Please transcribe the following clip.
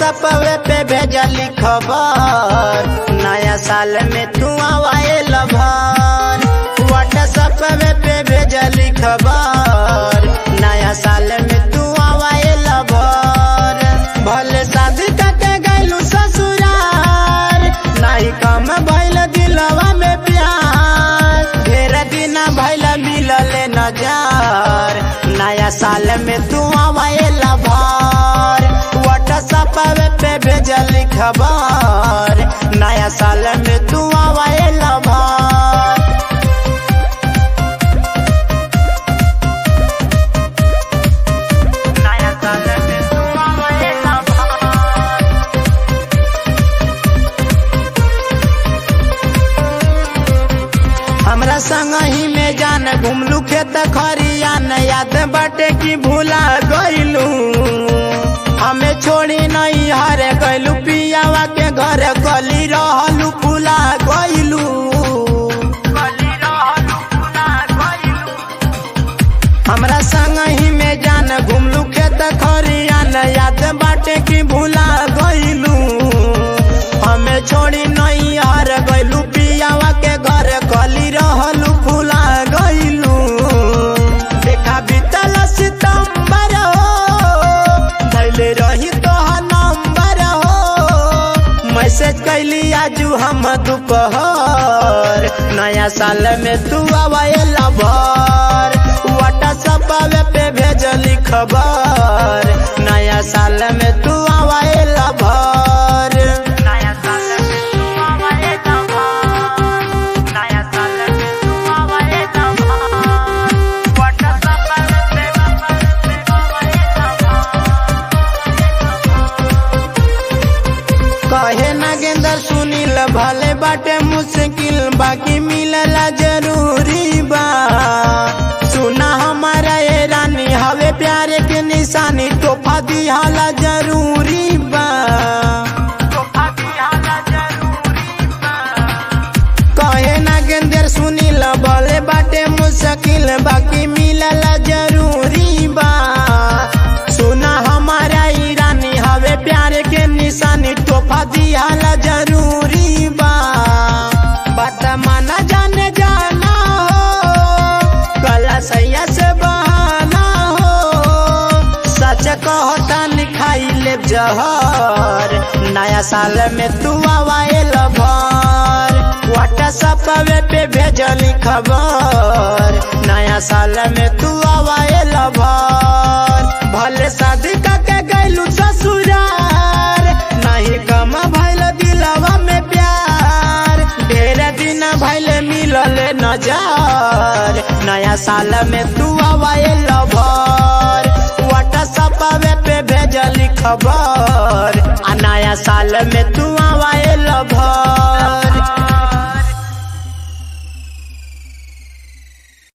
WhatsApp पे भेजली खबर नया साल में तू आवाए लभर व्हाट्सएप पे भेजली खबर नया साल में तू आवाए लभर भले शादी करके गैलू ससुरार नहीं कम भैल दिलवा में प्यार ढेर दिन भैल मिलल नजर नया साल में तू आवाए लभर व्हाट्सएप पे भेजली खबर नया साल में तू आवाए लभर नया साल में तू आवाए लभर हमरा संग ही में जान घुमलू खेत खरियान याद बाटे की भूला गईलू हमें छोड़ी नहीं हरे गईलू पियावा के घर गली रहलू फूला गईलू हमरा संग ही में जान घुमलू खेत खरियान याद बाटे की भूला गईलू हमें छोड़ी नहीं हर गईलू पियावा के घर गली रहलू फूला गईलू देखा बीतल सितंबर हो धैले रही तो नंबर हो मैसेज कैली आजू हम दोपहर नया साल में तू आवाए लभर व्हाट्सएप पे भेजली खबर नया साल में तू आवाए लभर नया साल में तू आवाए लभर नया साल में तू आवाए लभर व्हाट्सएप पे आवाए कहे नागेंद्र सुनील भले बाटे मुश्किल बाकी मिलला जरूरी बा सुना हमारा ये रानी हवे प्यारे के निशानी तोहफा दिहाला जरूरी बा कहे नागेंद्र सुनील भले बाटे मुश्किल बाकी मिलला जरूरी बा सुना हमारा ई रानी हवे प्यार के निशानी तोहफा दिहाला जरूरी बा बात माना जाने जाना हो कला सैया से बहाना हो सच कहता लिखाई ले जहर नया साल में तू आवाए लभर व्हाट्सएप पे भेजली खबर नया साल में तू आवाए लभर भले शादी करके गैलू ससुरार नहीं कम भैल दिलवा में प्यार ढेर दिन भैल मिलल नजर नया साल में तू आवाए लभर व्हाट्सएप पे भेजली खबर आ नया साल में तू आवाए लभर